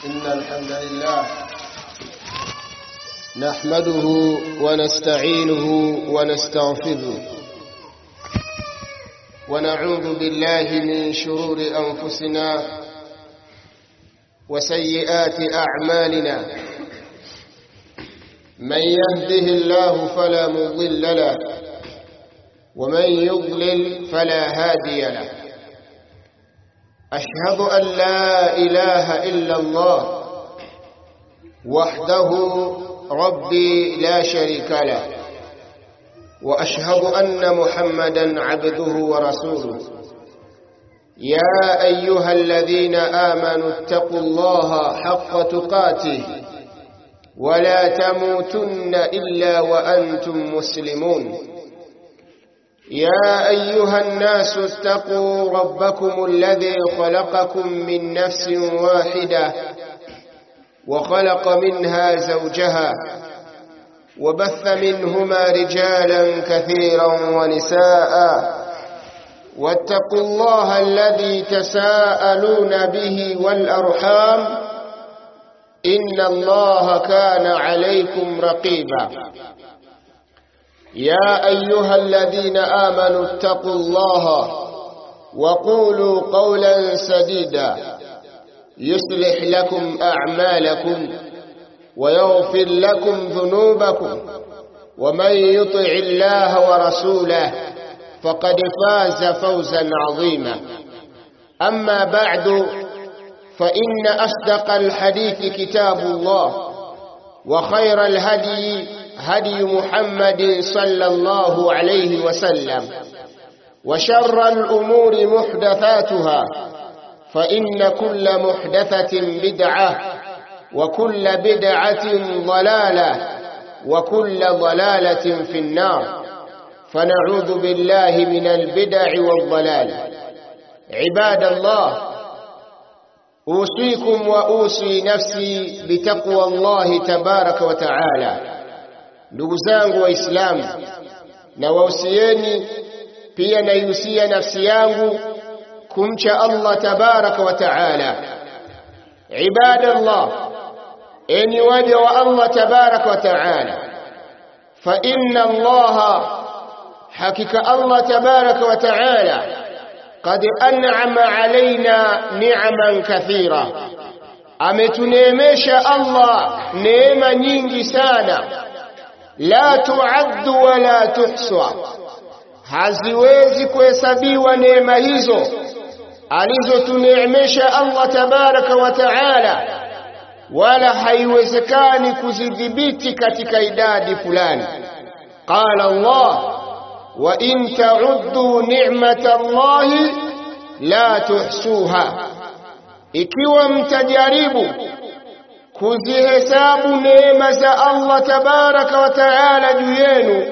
إن الحمد لله نحمده ونستعينه ونستغفره ونعوذ بالله من شرور أنفسنا وسيئات أعمالنا من يهده الله فلا مضل له ومن يضلل فلا هادي له أشهد أن لا إله إلا الله وحده ربي لا شريك له وأشهد أن محمدا عبده ورسوله يا أيها الذين آمنوا اتقوا الله حق تقاته ولا تموتن إلا وأنتم مسلمون يا أيها الناس اتقوا ربكم الذي خلقكم من نفس واحدة وخلق منها زوجها وبث منهما رجالا كثيرا ونساء واتقوا الله الذي تساءلون به والأرحام إن الله كان عليكم رقيبا يا أيها الذين آمنوا اتقوا الله وقولوا قولا سديدا يصلح لكم أعمالكم ويغفر لكم ذنوبكم ومن يطع الله ورسوله فقد فاز فوزا عظيما أما بعد فإن أصدق الحديث كتاب الله وخير الهدي هدي محمد صلى الله عليه وسلم وشر الأمور محدثاتها فإن كل محدثة بدعة وكل بدعة ضلالة وكل ضلالة في النار فنعوذ بالله من البدع والضلال عباد الله أوصيكم وأوصي نفسي بتقوى الله تبارك وتعالى ndugu zangu waislamu na wausieni pia naihusia nafsi yangu kumcha Allah tabaraka wa taala ibadallah enyi waja wa Allah tabaraka wa taala fa inna Allah hakika Allah tabaraka wa taala qad an'ama alaina ni'aman kathira ametuneemesha Allah neema nyingi sana la tuaddu wala tuhswa haziwezi kuhesabiwa neema hizo alizotuneemesha Allah tabaraka wa taala wala haiwezekani kuzidhibiti katika idadi fulani qala Allah wa in ta'uddu ni'mata Allah la tuhsuha ikiwa mtajaribu kuzihesabu neema za Allah tabaraka wa taala juu yenu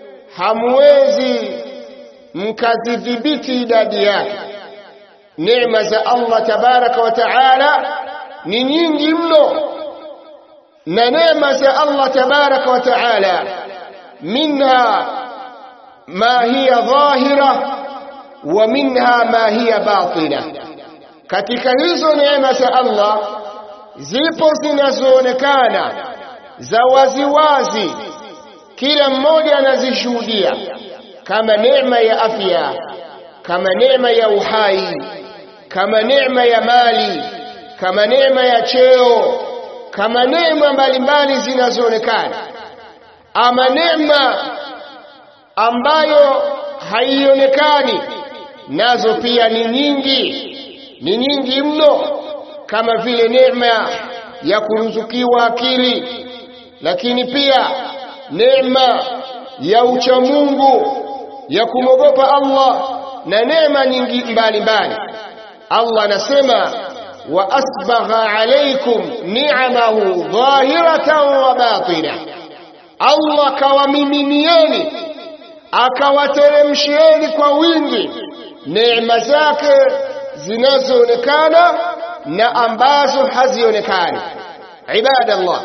hamwezi mkazidhibiti idadi yake neema za Allah tabaraka wa taala ni nyingi mno na neema za Allah tabaraka wa taala minha ma hiya dhahira wa minha ma hiya batina katika hizo neema za Allah zipo zinazoonekana za waziwazi kila mmoja anazishuhudia kama neema ya afya kama neema ya uhai kama neema ya mali kama neema ya cheo kama neema mbalimbali zinazoonekana ama neema ambayo haionekani nazo pia ni nyingi ni nyingi mno kama vile neema ya kuruzukiwa akili lakini pia neema ya uchamungu ya kumwogopa Allah na neema nyingi mbalimbali Allah anasema wa asbagha alaykum ni'amahu dhahiratan wa batina Allah kawamiminieni akawateremshieni kwa wingi neema zake zinazoonekana na ambazo hazionekani ibadallah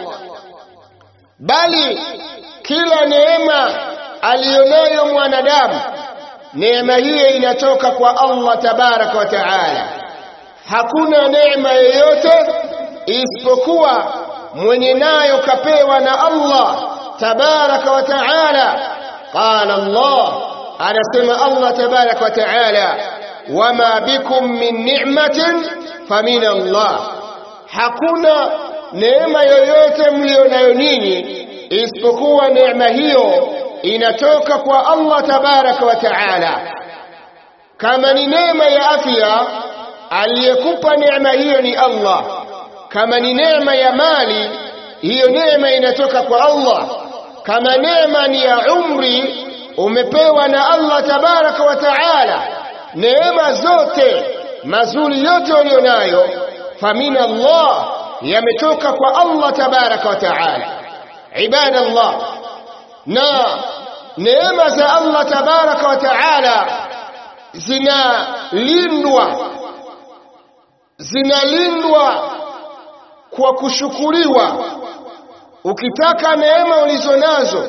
bali kila neema aliyonayo mwanadamu neema hiyo inatoka kwa Allah tabaraka wa taala hakuna neema yoyote isipokuwa mwenye nayo kapewa na Allah tabaraka wa taala qala Allah anasema Allah tabaraka wa taala wama bikum min ni'matin famin Allah hakuna neema yoyote mlionayo ninyi isipokuwa neema hiyo inatoka kwa Allah tabaraka wa taala kama ni neema ya afya aliyekupa neema hiyo ni Allah kama ni neema ya mali hiyo neema inatoka kwa Allah kama neema ni ya umri umepewa na Allah tabaraka wa taala neema zote mazuri yote ulionayo famin Allah yametoka kwa Allah tabaraka wa taala ibadallah na neema za Allah tabaraka wa taala zinalindwa zinalindwa kwa kushukuriwa ukitaka neema ulizo nazo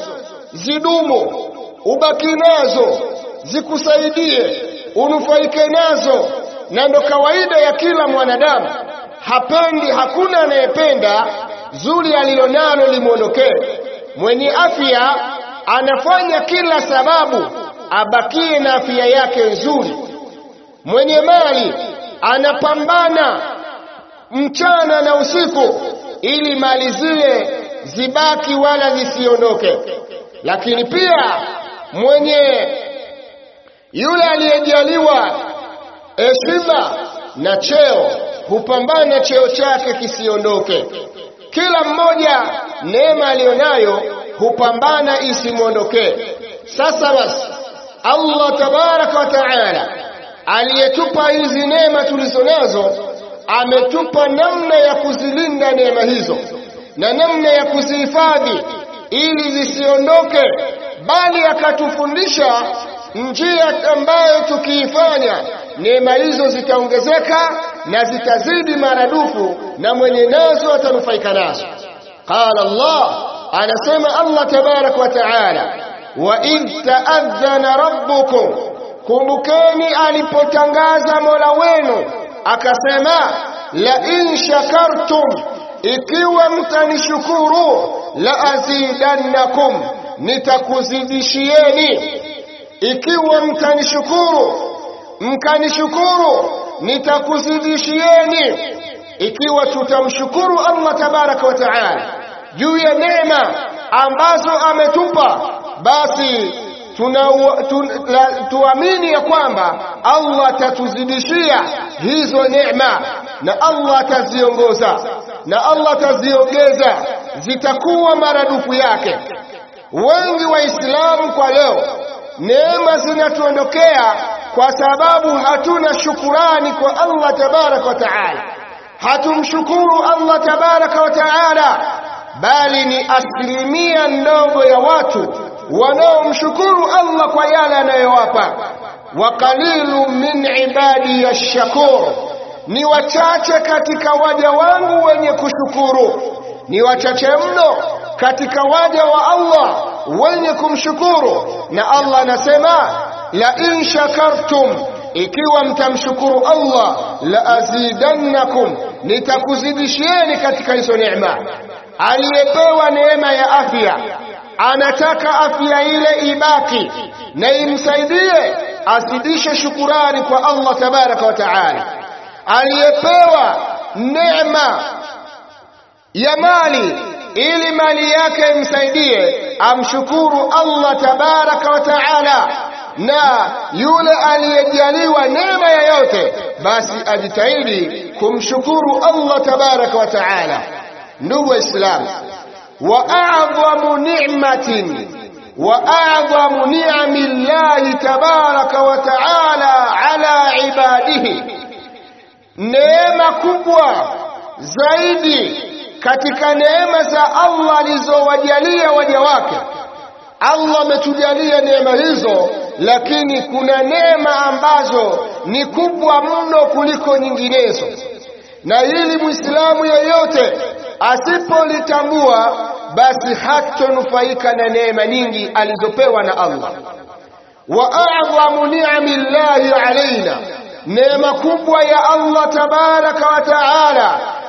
zidumu ubaki nazo zikusaidie unufaike nazo na ndo kawaida ya kila mwanadamu hapendi hakuna anayependa zuri alilonalo limwondokee mwenye afya anafanya kila sababu abakie na afya yake nzuri mwenye mali anapambana mchana na usiku ili mali zile zibaki wala zisiondoke lakini pia mwenye yule aliyejaliwa heshima na cheo hupambana cheo chake kisiondoke kila mmoja neema aliyonayo hupambana isimwondokee sasa basi Allah tabaraka wa taala aliyetupa hizi neema tulizo nazo ametupa namna ya kuzilinda neema hizo na namna ya kuzihifadhi ili zisiondoke bali akatufundisha njia ambayo tukiifanya neema hizo zitaongezeka na zitazidi maradufu na mwenye nazo atanufaika nazo qala Allah anasema Allah tabarak wa taala wa idh ta'adhana rabbukum kumbukeni alipotangaza Mola wenu akasema la in shakartum ikiwa mtanishukuru la azidannakum nitakuzidishieni ikiwa mtanishukuru mkanishukuru nitakuzidishieni ikiwa tutamshukuru Allah tabaraka wa taala juu ya neema ambazo ametupa basi tuna tu, la, tuamini ya kwamba Allah atatuzidishia hizo neema na Allah ataziongoza na Allah ataziongeza zitakuwa maradufu yake wengi waislamu kwa leo neema zinatuondokea kwa sababu hatuna shukurani kwa Allah tabaraka wa taala hatumshukuru Allah tabaraka wa taala bali ni asilimia ndogo ya watu wanaomshukuru Allah kwa yale anayowapa wa qalilu min ibadi yashkur ni wachache katika waja wangu wenye kushukuru ni wachache mno katika waja wa Allah wenye kumshukuru na Allah anasema la in shakartum ikiwa mtamshukuru Allah la azidannakum nitakuzidishieni katika hizo neema aliyepewa neema ya afya anataka afya ile ibaki na imsaidie azidishe shukurani kwa Allah tabaraka wa taala aliyepewa neema ya mali ili mali yake imsaidie amshukuru Allah tabaraka wa taala na yule aliyejaliwa neema yoyote basi ajitahidi kumshukuru Allah tabaraka wa taala ndugu waislamu wa a'dhamu ni'matin wa a'dhamu ni'ami Allah tabaraka wa taala ala ibadihi neema kubwa zaidi katika neema za Allah alizowajalia waja wake Allah ametujalia neema hizo lakini kuna neema ambazo ni kubwa mno kuliko nyinginezo na ili muislamu yeyote asipolitambua basi hatonufaika na neema nyingi alizopewa na Allah wa a'dhamu ni'ami Allahi alaina neema kubwa ya Allah tabaraka wa taala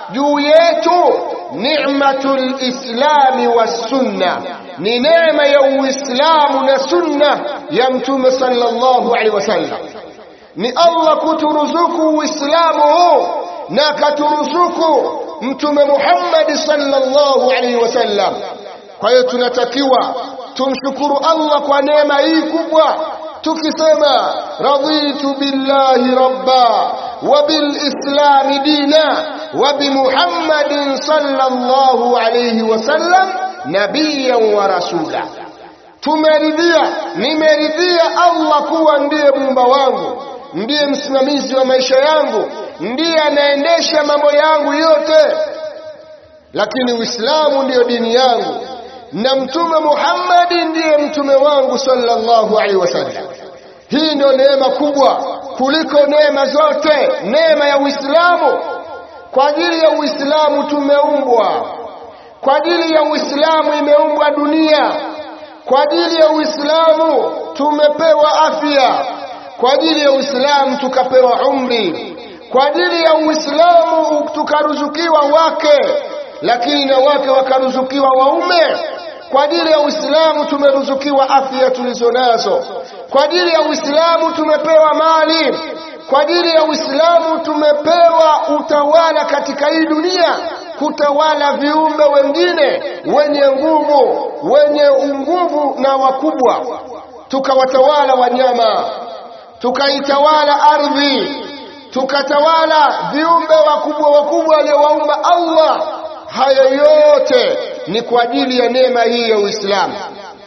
juu yetu ni'matul islami was sunna ni neema ya uislamu na sunna ya mtume sallallahu alaihi wasallam ni Allah kuturuzuku uislamu huu na akaturuzuku mtume Muhammad sallallahu alaihi wasallam kwa hiyo tunatakiwa tumshukuru Allah kwa neema hii kubwa tukisema raditu billahi rabba wa bil islam dina wa bi muhammadin sallallahu alayhi wasallam nabiyan wa rasula tumeridhia nimeridhia Allah kuwa ndiye muumba wangu ndiye msimamizi wa maisha yangu ndiye anaendesha mambo yangu yote lakini uislamu ndiyo dini yangu na mtume Muhammad ndiye mtume wangu sallallahu alaihi wasallam hii ndio neema kubwa kuliko neema zote neema ya Uislamu kwa ajili ya Uislamu tumeumbwa kwa ajili ya Uislamu imeumbwa dunia kwa ajili ya Uislamu tumepewa afya kwa ajili ya Uislamu tukapewa umri kwa ajili ya Uislamu tukaruzukiwa wake lakini na wake wakaruzukiwa waume kwa ajili ya Uislamu tumeruzukiwa afya tulizo nazo kwa ajili ya Uislamu tumepewa mali kwa ajili ya Uislamu tumepewa utawala katika hii dunia kutawala viumbe wengine wenye nguvu wenye nguvu na wakubwa tukawatawala wanyama tukaitawala ardhi tukatawala viumbe wakubwa wakubwa aliowaumba Allah hayo yote ni kwa ajili ya neema hii ya Uislamu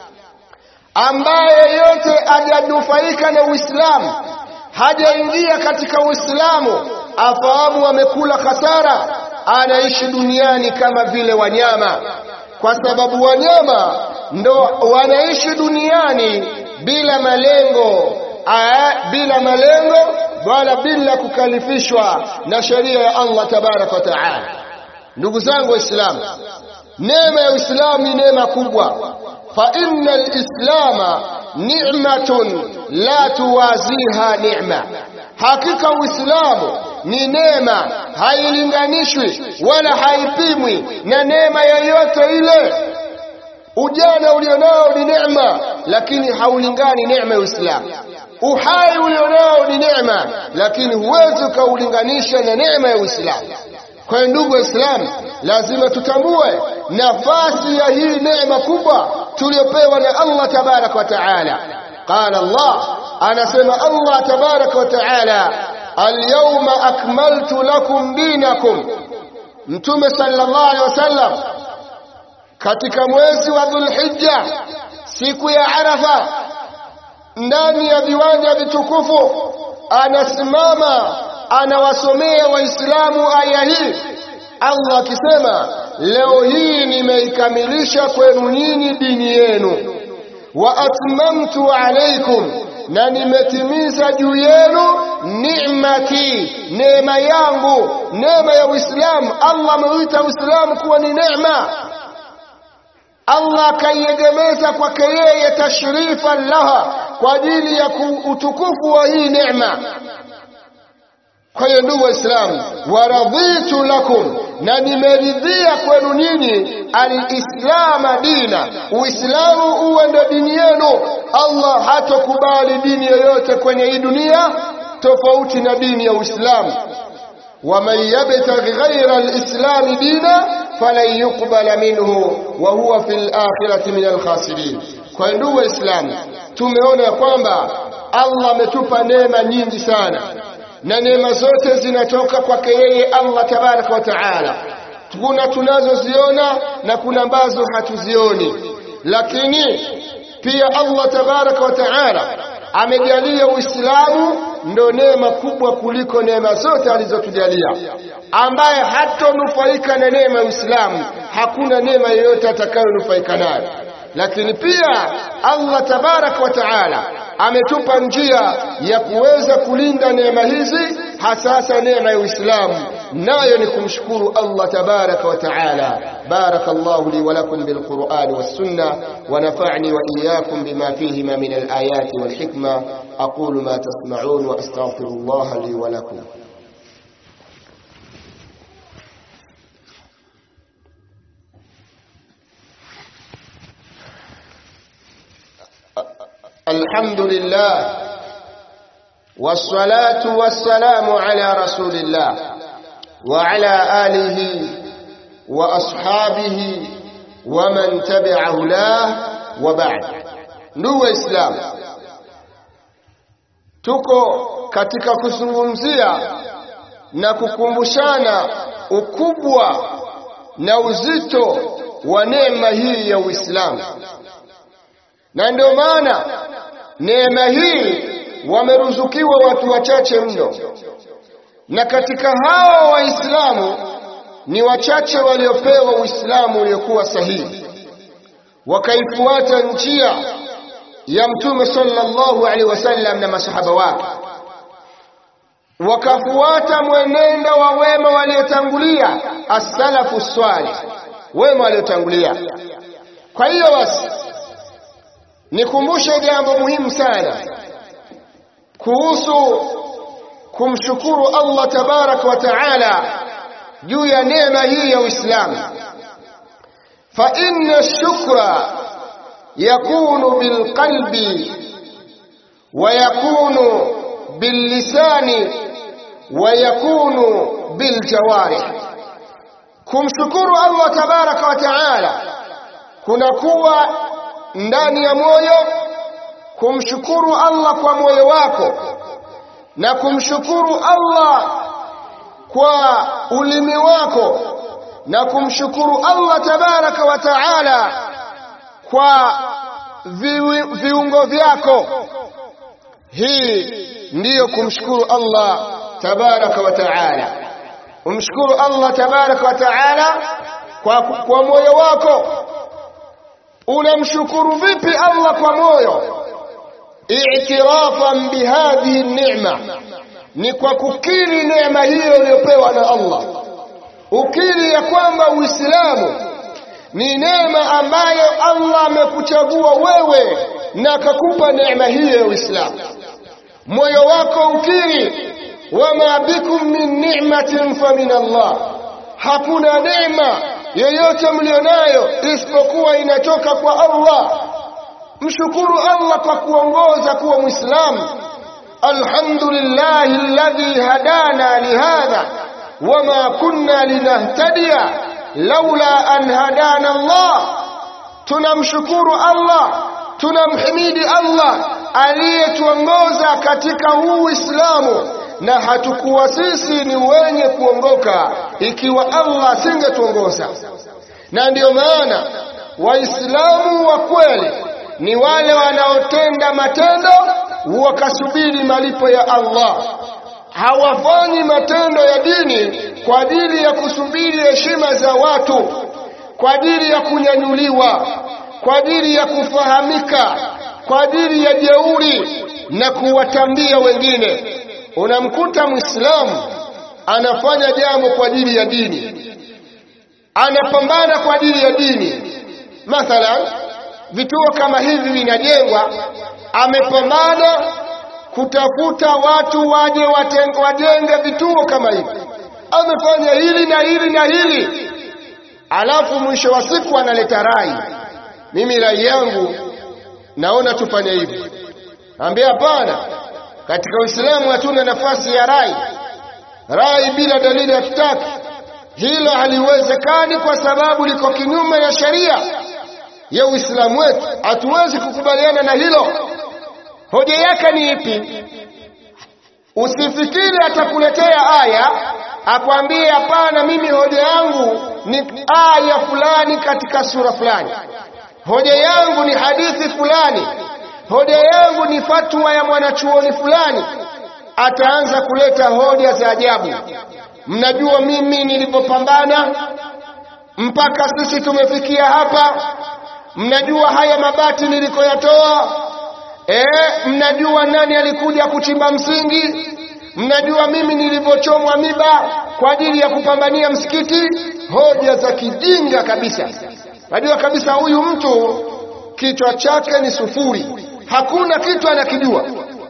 ambaye yote hajanufaika na Uislamu hajaingia katika Uislamu afahamu amekula hasara anaishi duniani kama vile wanyama kwa sababu wanyama ndo wanaishi duniani bila malengo aa, bila malengo wala bila kukalifishwa na sheria ya Allah tabaraka wa taala ndugu zangu waislamu neema ya uislamu ni neema kubwa fa inna alislama ni'matun la tuwaziha ni'ma hakika uislamu ni neema hailinganishwi wala haipimwi na neema yoyote ile ujana ulionao ni neema lakini haulingani neema ya uislamu uhai ulionao ni neema lakini huwezi ukaulinganisha na neema ya uislamu kwa hiyo ndugu waislamu lazima tutambue nafasi ya hii neema kubwa tuliyopewa na Allah tabarak wa taala qala Allah anasema Allah tabarak wa taala alyawma akmaltu lakum dinakum mtume sallallahu alaihi wasallam katika mwezi wa dhulhijja siku ya arafa ndani ya viwanja vitukufu anasimama anawasomea waislamu aya hii Allah akisema leo hii nimeikamilisha kwenu nyinyi dini yenu wa atmamtu alaykum na nimetimiza juu yenu ni'mati neema yangu neema ya Uislamu Allah ameuita Uislamu kuwa ni neema Allah akaiegemeza kwake yeye tashrifan laha kwa ajili ya utukufu wa hii neema kwa hiyo ndugu waislamu waradhitu lakum na nimeridhia kwenu nyinyi alislama dina uislamu uwe ndio dini yenu allah hatokubali dini yoyote kwenye hii dunia tofauti na dini ya uislamu waman yabtaghi ghaira alislami dina falan yuqbala minhu wa huwa fi lakhirati min alkhasirin kwa hiyo ndugu waislamu tumeona ya kwamba allah ametupa neema nyingi sana na neema zote zinatoka kwake yeye Allah tabaraka wa taala. Kuna tunazoziona na kuna ambazo hatuzioni, lakini pia Allah tabaraka wa taala amejalia Uislamu ndo neema kubwa kuliko neema zote alizotujalia. Ambaye hatonufaika na neema ya Uislamu, hakuna neema yoyote atakayonufaika nayo. Lakini pia Allah tabaraka wa taala ametupa njia ya kuweza kulinda neema hizi hasasa neema ya Uislamu nayo ni kumshukuru Allah tabaraka wa taala barakallahu li wa lakum bil qur'ani was sunnah wa nafa'ni wa iyyakum bima fihima min al ayati wal hikma aqulu ma tasma'un wa astaghfirullah li wa lakum الحمد لله والصلاة والسلام على رسول الله وعلى آله وأصحابه ومن تبع هداه وبعد ndugu waislamu tuko katika kuzungumzia na kukumbushana ukubwa na uzito wa neema hii ya Uislamu na ndio maana neema hii wameruzukiwa watu wachache mno na katika hao waislamu ni wachache waliopewa uislamu uliokuwa sahihi wakaifuata njia ya mtume sallallahu alaihi wasallam na masahaba wake wakafuata mwenendo wa wema waliotangulia as-salafu swalih wema waliotangulia kwa hiyo basi nikumbushe jambo muhimu sana kuhusu kumshukuru Allah tabaraka wa taala juu ya neema hii ya Uislamu fa inna shukra yakunu bilqalbi wa yakunu billisani wa yakunu biljawarih kumshukuru Allah tabaraka wa taala kunakuwa ndani ya moyo kumshukuru Allah kwa moyo wako na kumshukuru Allah kwa ulimi wako na kumshukuru Allah tabaraka wa taala kwa vi, viungo vyako hii ndiyo kumshukuru Allah tabaraka wa taala umshukuru Allah tabaraka wa taala kwa, kwa moyo wako unamshukuru vipi Allah kwa moyo i'tirafan bihadhihi ni'ma ni kwa kukiri neema hiyo iliyopewa na Allah ukiri ya kwamba Uislamu ni neema ambayo Allah amekuchagua wewe na akakupa neema hiyo ya Uislamu moyo wako ukiri wama bikum min ni'matin fa min Allah hakuna neema yoyote mlionayo isipokuwa inatoka kwa Allah mshukuru Allah kwa kuongoza kuwa muislamu alhamdulillahi alladhi hadana lihadha wama kunna linahtadiya laula an hadana Allah tunamshukuru Allah tunamhimidi Allah aliyetuongoza katika huu Uislamu na hatukuwa sisi ni wenye kuongoka ikiwa Allah asingetuongoza na ndiyo maana waislamu wa kweli ni wale wanaotenda matendo wakasubiri malipo ya Allah hawafanyi matendo ya dini kwa ajili ya kusubiri heshima za watu kwa ajili ya kunyanyuliwa kwa ajili ya kufahamika kwa ajili ya jeuri na kuwatambia wengine unamkuta muislamu anafanya jambo kwa ajili ya dini anapambana kwa ajili ya dini mathalan vituo kama hivi vinajengwa amepambana kutafuta watu waje wajenge vituo kama hivi amefanya hili na hili na hili alafu mwisho wa siku analeta rai mimi rai yangu naona tufanye hivi ambia hapana katika Uislamu hatuna nafasi ya rai rai bila dalili ya kitaki hilo haliwezekani kwa sababu liko kinyume na sheria ya Uislamu wetu hatuwezi kukubaliana na hilo hoja yake ni ipi usifikiri atakuletea aya akwambie hapana mimi hoja yangu ni aya fulani katika sura fulani hoja yangu ni hadithi fulani hoja yangu ni fatwa ya mwanachuoni fulani ataanza kuleta hoja za ajabu mnajua mimi nilipopambana mpaka sisi tumefikia hapa mnajua haya mabati nilikoyatoa eh mnajua nani alikuja kuchimba msingi mnajua mimi nilivyochomwa miba kwa ajili ya kupambania msikiti hoja za kijinga kabisa najua kabisa huyu mtu kichwa chake ni sufuri hakuna kitu anakijua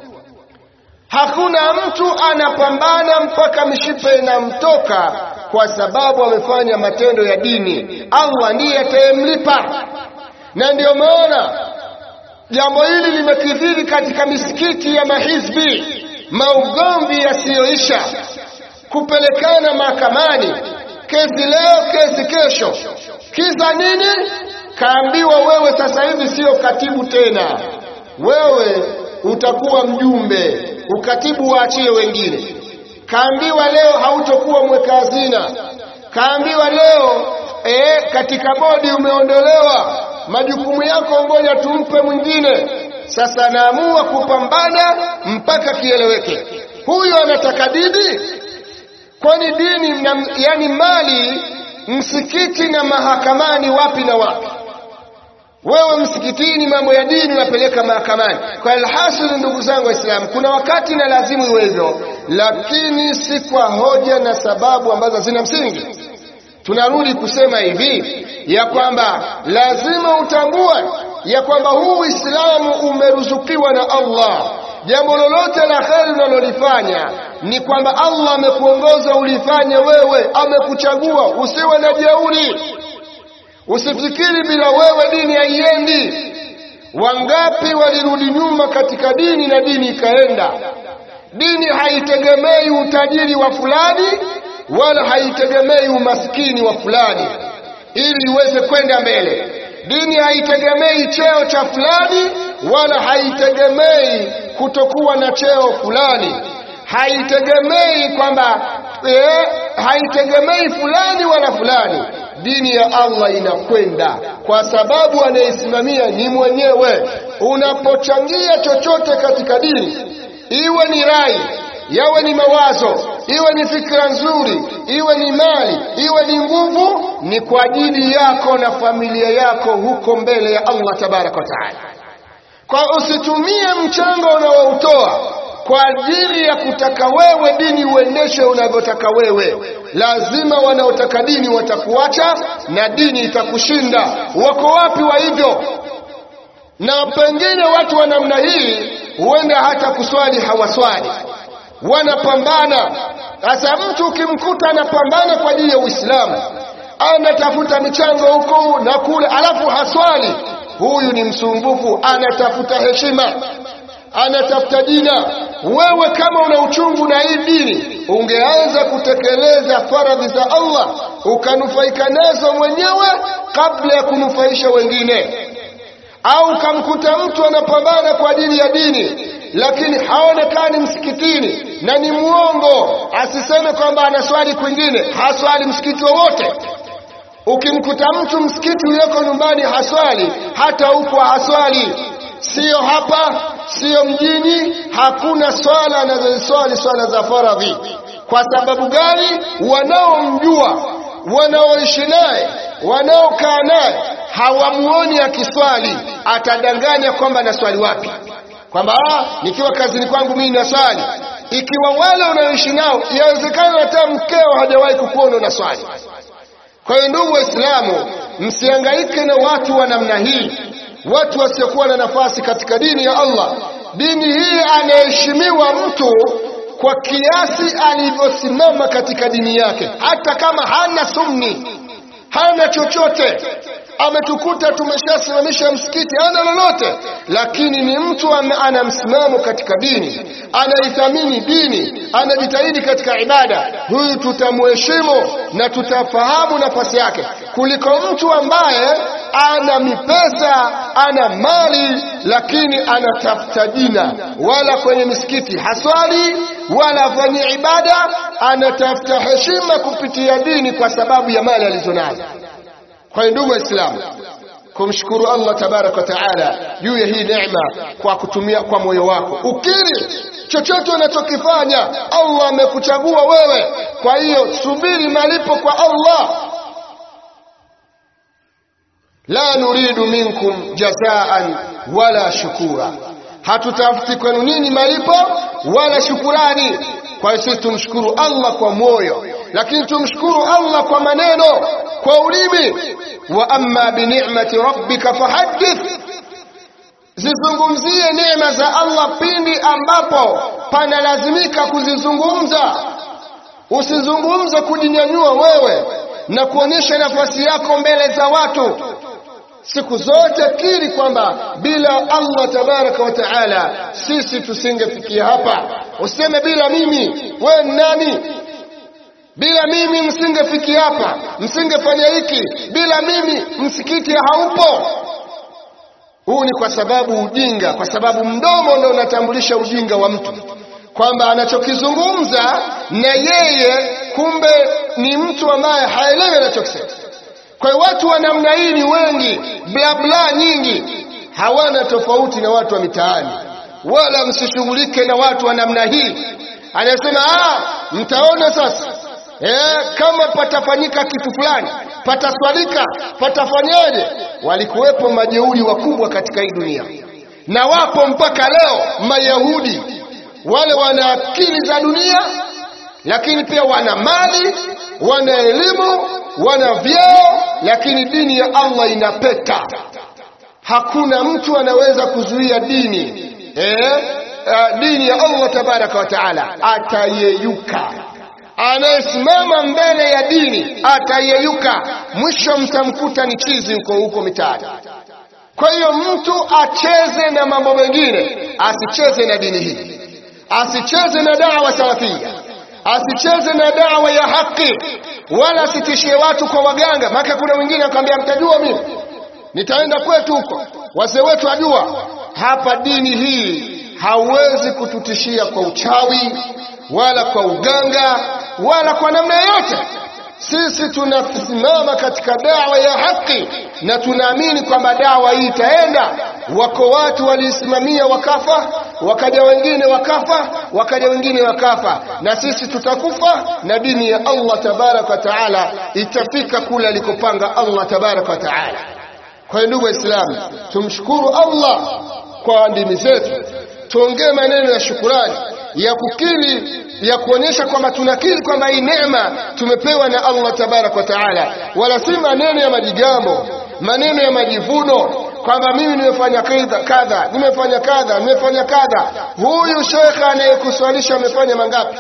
hakuna mtu anapambana mpaka mishipa inamtoka kwa sababu amefanya matendo ya dini Allah ndiye atayemlipa na ndiyo maana jambo hili limekithiri katika misikiti ya mahizbi maugomvi yasiyoisha kupelekana mahakamani kesi leo kesi kesho kisa nini kaambiwa wewe sasa hivi sio katibu tena wewe utakuwa mjumbe ukatibu waachie wengine kaambiwa leo hautokuwa mweka hazina kaambiwa leo e, katika bodi umeondolewa majukumu yako ngoja tumpe mwingine sasa anaamua kupambana mpaka kieleweke huyo anataka dini kwani dini na, yani mali msikiti na mahakamani wapi na wapi wewe msikitini mambo ya dini unapeleka mahakamani kwa alhasil ndugu zangu waislamu kuna wakati na lazimu iwe hivyo lakini si kwa hoja na sababu ambazo zina msingi tunarudi kusema hivi ya kwamba lazima utambue ya kwamba huu uislamu umeruzukiwa na allah jambo lolote la kheri unalolifanya ni kwamba allah amekuongoza ulifanye wewe amekuchagua usiwe na jeuri usifikiri bila wewe dini haiendi wangapi walirudi nyuma katika dini na dini ikaenda dini haitegemei utajiri wa fulani wala haitegemei umaskini wa fulani ili iweze kwenda mbele dini haitegemei cheo cha fulani wala haitegemei kutokuwa na cheo fulani haitegemei kwamba eh, haitegemei fulani wala fulani dini ya Allah inakwenda kwa sababu anayesimamia ni mwenyewe. Unapochangia chochote katika dini, iwe ni rai, yawe ni mawazo, iwe ni fikra nzuri, iwe ni mali, iwe ni nguvu, ni kwa ajili yako na familia yako huko mbele ya Allah tabaraka wa taala. Kwa usitumie mchango unaoutoa kwa ajili ya kutaka wewe dini uendeshe unavyotaka wewe. Lazima wanaotaka dini watakuacha na dini itakushinda. Wako wapi wa hivyo? Na pengine watu wa namna hii huenda hata kuswali hawaswali, wanapambana. Sasa mtu ukimkuta anapambana kwa ajili ya Uislamu, anatafuta michango huku na kule, alafu haswali, huyu ni msumbufu, anatafuta heshima anatafuta jina. Wewe kama una uchungu na hii dini, ungeanza kutekeleza faradhi za Allah ukanufaika nazo mwenyewe kabla ya kunufaisha wengine. Au ukamkuta mtu anapambana kwa ajili ya dini lakini haonekani msikitini na ni mwongo, asiseme kwamba anaswali kwingine, haswali msikiti wowote. Ukimkuta mtu msikiti ulioko nyumbani haswali, hata huko haswali siyo hapa, siyo mjini, hakuna swala anazoswali swala za faradhi. Kwa sababu gani? Wanaomjua, wanaoishi naye, wanaokaa naye hawamuoni akiswali, atadanganya kwamba naswali wapi, kwamba nikiwa kazini kwangu mimi naswali. Ikiwa wale unaoishi nao, yawezekana hata mkeo hajawahi kukuona unaswali. Kwa hiyo ndugu Waislamu, msihangaike na watu wa namna hii watu wasiokuwa na nafasi katika dini ya Allah. Dini hii anaheshimiwa mtu kwa kiasi alivyosimama katika dini yake, hata kama hana sumni, hana chochote. Ametukuta tumeshasimamisha msikiti, hana lolote, lakini ni mtu ana msimamo katika dini, anaithamini dini, anajitahidi katika ibada. Huyu tutamheshimu na tutafahamu nafasi yake kuliko mtu ambaye ana mipesa ana mali lakini anatafuta jina, wala kwenye misikiti haswali wala afanye ibada, anatafuta heshima kupitia dini kwa sababu ya mali alizonazo. Kwa hiyo ndugu Waislamu, kumshukuru Allah tabaraka wa taala juu ya hii neema kwa kutumia kwa moyo wako, ukiri chochote unachokifanya Allah amekuchagua wewe. Kwa hiyo subiri malipo kwa Allah. la nuridu minkum jazaan wala shukura, hatutafuti kwenu nini malipo wala shukurani. Kwa hiyo sisi tumshukuru Allah kwa moyo, lakini tumshukuru Allah kwa maneno, kwa ulimi. wa amma bi ni'mati rabbika fahaddith, zizungumzie neema za Allah pindi ambapo panalazimika kuzizungumza. Usizungumze kujinyanyua wewe na kuonyesha nafasi yako mbele za watu. siku zote kiri kwamba bila Allah tabaraka wa taala sisi tusingefikia hapa. Useme bila mimi, we nani? Bila mimi msingefikia hapa, msingefanya hiki. Bila mimi msikiti haupo. Huu ni kwa sababu ujinga, kwa sababu mdomo ndio unatambulisha ujinga wa mtu, kwamba anachokizungumza na yeye kumbe ni mtu ambaye haelewi anachokisema. Kwa hiyo watu wa namna hii ni wengi, bla bla nyingi, hawana tofauti na watu wa mitaani. Wala msishughulike na watu wa namna hii. Anasema ah, mtaona sasa eh, kama patafanyika kitu fulani, pataswalika, patafanyaje. Walikuwepo majeuri wakubwa katika hii dunia, na wapo mpaka leo Mayahudi wale wana akili za dunia, lakini pia wana mali, wana elimu, wana vyeo, lakini dini ya Allah inapeta. Hakuna mtu anaweza kuzuia dini eh, uh, dini ya Allah tabaraka wa taala atayeyuka. Anayesimama mbele ya dini atayeyuka, mwisho mtamkuta ni chizi huko huko mitaani. Kwa hiyo mtu acheze na mambo mengine, asicheze na dini hii, asicheze na dawa salafia, asicheze na dawa ya haki, wala asitishie watu kwa waganga. Maana kuna wengine akwambia, mtajua mimi nitaenda kwetu huko, wazee wetu ajua. Hapa dini hii hauwezi kututishia kwa uchawi wala kwa uganga wala kwa namna yoyote. Sisi tunasimama katika dawa ya haki na tunaamini kwamba dawa hii itaenda. Wako watu waliisimamia wakafa, wakaja wengine wakafa, wakaja wengine wakafa, na sisi tutakufa na dini ya Allah tabaraka wa taala itafika kule alikopanga Allah tabaraka wa taala. Kwa hiyo ndugu Waislamu, tumshukuru Allah kwa ndimi zetu, tuongee maneno ya shukurani ya kukiri ya kuonyesha kwamba tunakiri kwamba hii neema tumepewa na Allah tabaraka wa taala, wala si maneno ya majigambo, maneno ya majivuno kwamba mimi nimefanya kadha kadha, nimefanya kadha, nimefanya kadha. Huyu shekhe anayekuswalisha amefanya mangapi?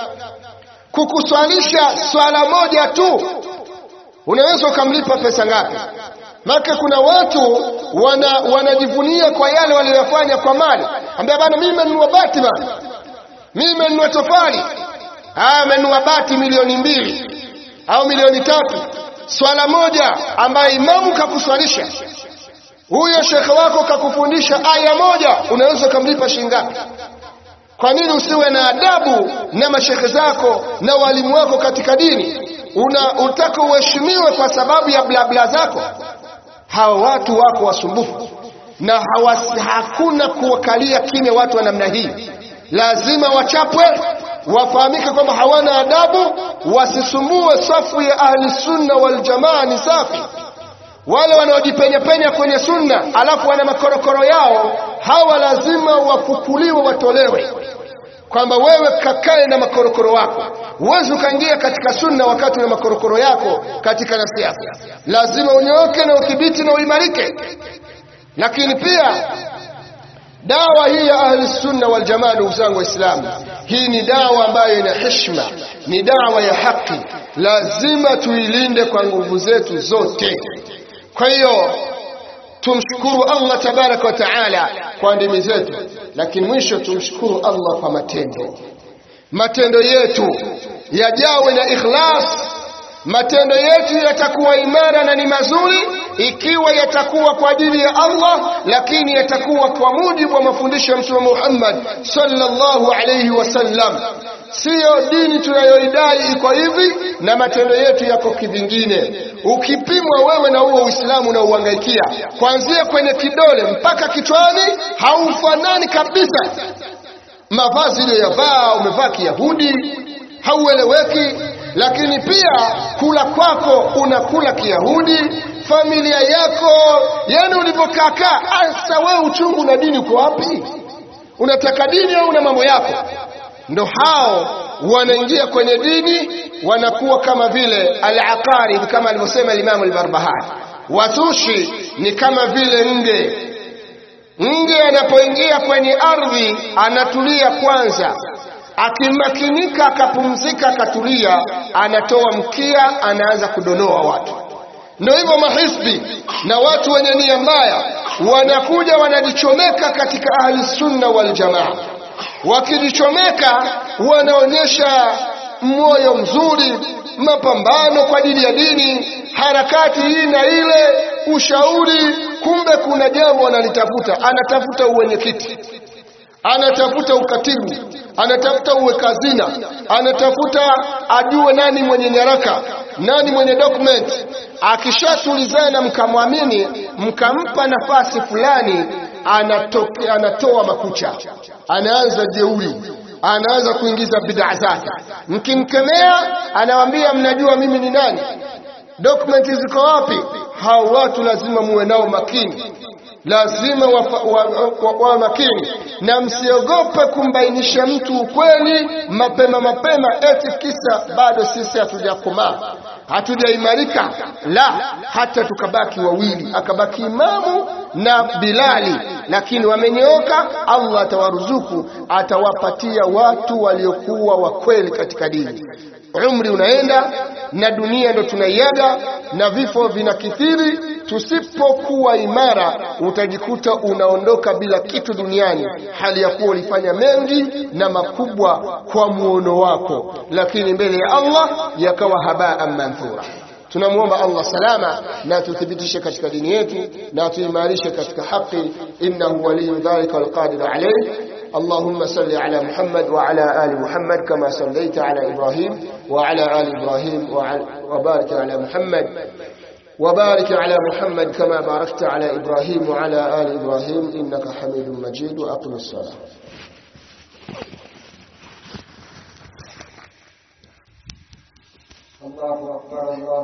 Kukuswalisha swala moja tu unaweza ukamlipa pesa ngapi? Maka kuna watu wana, wanajivunia kwa yale waliyofanya kwa mali, ambia bana, mimi nimenunua bati bana, mimi nimenunua tofali, haya amenunua bati milioni mbili au milioni tatu, swala moja ambaye imamu kakuswalisha huyo shekhe wako kakufundisha aya moja, unaweza ukamlipa shilingi ngapi? Kwa nini usiwe na adabu na mashekhe zako na walimu wako katika dini? Una utaka uheshimiwe kwa sababu ya blabla zako? Hawa watu wako wasumbufu na hawasi, hakuna kuwakalia kimya watu wa namna hii. Lazima wachapwe, wafahamike kwamba hawana adabu, wasisumbue safu ya ahli sunna wal jamaa. Ni safi wale wanaojipenyapenya kwenye sunna alafu wana makorokoro yao, hawa lazima wafukuliwe, watolewe, kwamba wewe kakae na makorokoro wako. Huwezi ukaingia katika sunna wakati una makorokoro yako katika nafsi yako. Lazima unyooke na udhibiti na uimarike. Lakini pia dawa hii ya ahli sunna wal jamaa, ndugu zangu Waislamu, hii ni dawa ambayo ina heshima, ni dawa ya haki, lazima tuilinde kwa nguvu zetu zote. Kwa hiyo tumshukuru Allah tabaraka wa taala kwa ndimi zetu, lakini mwisho tumshukuru Allah kwa matendo. Matendo yetu yajawe na ikhlas. Matendo yetu yatakuwa imara na ni mazuri ikiwa yatakuwa kwa ajili ya Allah, lakini yatakuwa kwa mujibu wa mafundisho ya Mtume Muhammad sallallahu alayhi wasallam. Siyo dini tunayoidai iko hivi na matendo yetu yako kivingine. Ukipimwa wewe na huo Uislamu unaouhangaikia kuanzia kwenye kidole mpaka kichwani, haufanani kabisa. Mavazi ile yavaa, umevaa Kiyahudi, haueleweki. Lakini pia kula kwako unakula Kiyahudi, familia yako, yani ulivyokaakaa. Asa wewe uchungu na dini uko wapi? Unataka dini au una mambo yako? Ndo hao wanaingia kwenye dini wanakuwa kama vile al-aqarib, kama alivyosema Imamu al-Barbahari. Watushi ni kama vile nge. Nge anapoingia kwenye ardhi anatulia kwanza, akimakinika akapumzika, akatulia, anatoa mkia, anaanza kudonoa watu. ndio hivyo mahisbi na watu wenye nia mbaya wanakuja wanajichomeka katika ahli sunna wal jamaa wakijichomeka wanaonyesha moyo mzuri mapambano kwa ajili ya dini harakati hii na ile ushauri kumbe kuna jambo analitafuta anatafuta uwenyekiti anatafuta ukatibu anatafuta uweka hazina anatafuta ajue nani mwenye nyaraka nani mwenye document akishatulizana mkamwamini mkampa nafasi fulani anatoke, anatoa makucha anaanza jeuri anaanza kuingiza bid'a zake mkimkemea anawambia mnajua mimi ni nani dokumenti ziko wapi hao watu lazima muwe nao makini lazima wa, wa, wa, wa makini na msiogope kumbainisha mtu ukweli mapema mapema eti kisa bado sisi hatujakomaa hatujaimarika la hata tukabaki wawili akabaki imamu na bilali lakini wamenyooka allah atawaruzuku atawapatia watu waliokuwa wakweli katika dini umri unaenda na dunia ndo tunaiaga na vifo vinakithiri tusipokuwa imara utajikuta unaondoka bila kitu duniani hali ya kuwa ulifanya mengi na makubwa kwa muono wako lakini mbele ya allah yakawa habaan manthura tunamwomba allah salama na tuthibitishe katika dini yetu na tuimarishe katika haki innahu waliyu dhalika walqadiru alayh اللهم صل على محمد وعلى آل محمد كما صليت على إبراهيم وعلى آل إبراهيم وبارك على محمد وبارك على محمد كما باركت على إبراهيم وعلى آل إبراهيم إنك حميد مجيد وأقم الصلاة الله أكبر الله